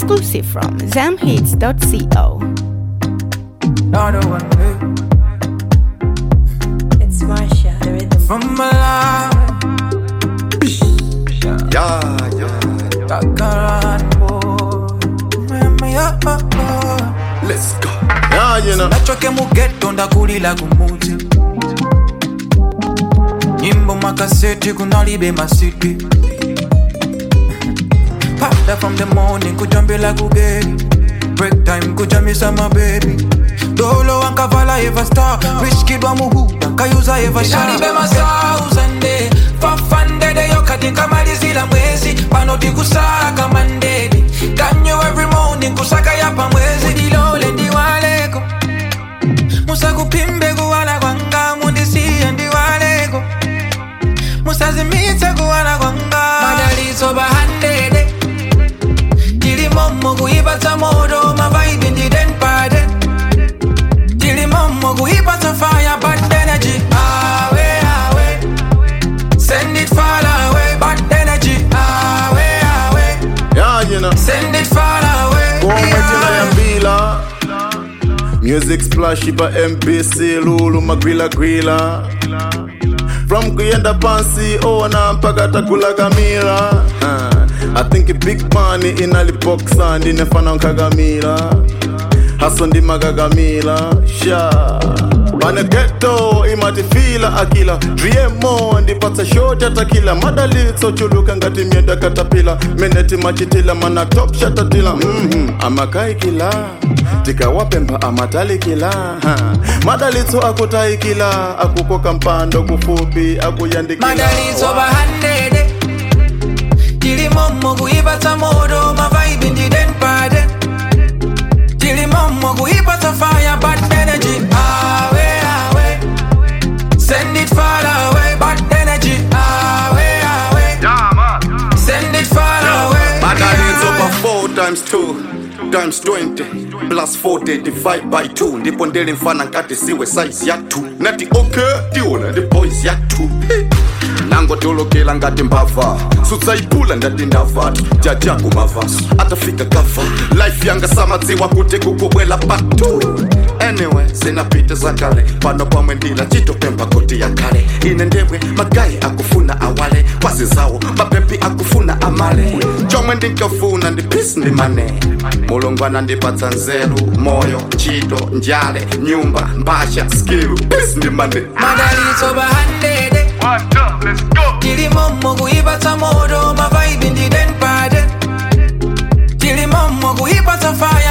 Exclusive from zamhits.co. Another one day It's Marsha, the rhythm. from my life. Yeah, yeah. Takaran boy. Mama, yeah, oh, oh. Let's go. Yeah, you know. nachoke mugeto ndakulila kumuti nyimbo makaseti kunalibe masiti pada from the morning kujambila kugeri break time kujamisa mabebi dolo wankavala eva star riskidwa muhuda nkayuza eva shalibe masauzande fafandedeyo kati nkamalizila mwezi pano tikusaka mandedi kanyo every morning kusaka yapa mwezi dilole ndiwaleko musakupimbe kuwala kwanga mundisiye ndiwaleko musazimitse kuwala kwanga madalizo bahandede tilimomo kuipatsa moto mavaibi ndidenpade tilimomo kuipatsa fire bad energy awe awe send it far away bad energy awe awe Yeah, you know. send it far away Komwetina ya mbila Music splash ipa MPC Lulu magwila gwila From kuyenda pansi ona mpaka takula kamila uh, I think big money inalipoksa ndinefana nkagamila haso ndimagagamila sha pane geto imatifila akila driemo ndipatsa shoti atakila madalitso chuluka ngati myenda katapila meneti machitila mana top shatatila mm amakaikila tikawapemba amatalikila ha. madalitso akutaikila akukoka mpando kufupi akuyandikila madalitso bahandede tilimomo kuipatsa moto mavaibi ndidenpade tilimomo kuipatsa fire bad energy awe awe send it far away bad energy awe awe send it far away Madalitso pa 4 times 2 times 20 plus 40 divide by 2 ndipo ndele mfana nkati siwe size ya 2 nati okay tiona ndi boys ya 2 nangotolokela ngati mbava sutsaipula ndati ndavatu jajangu mavaso atafika kava life yanga samadziwa kuti kukubwela patu anyway zinapita zakale pano pamwe ndila chitopemba koti yakale ine ndemwe magayi akufuna awale kwazi zawo mapepi akufuna amale chomwe ndinkafuna ndi pisi ndi mane mulungu anandipatsa nzeru moyo ntchito njale nyumba mbasha skill pisi ndi mane madalitso bahandede tilimomo kuipatsa moto mavaibi ndidenpade tilimomo kuipatsa fire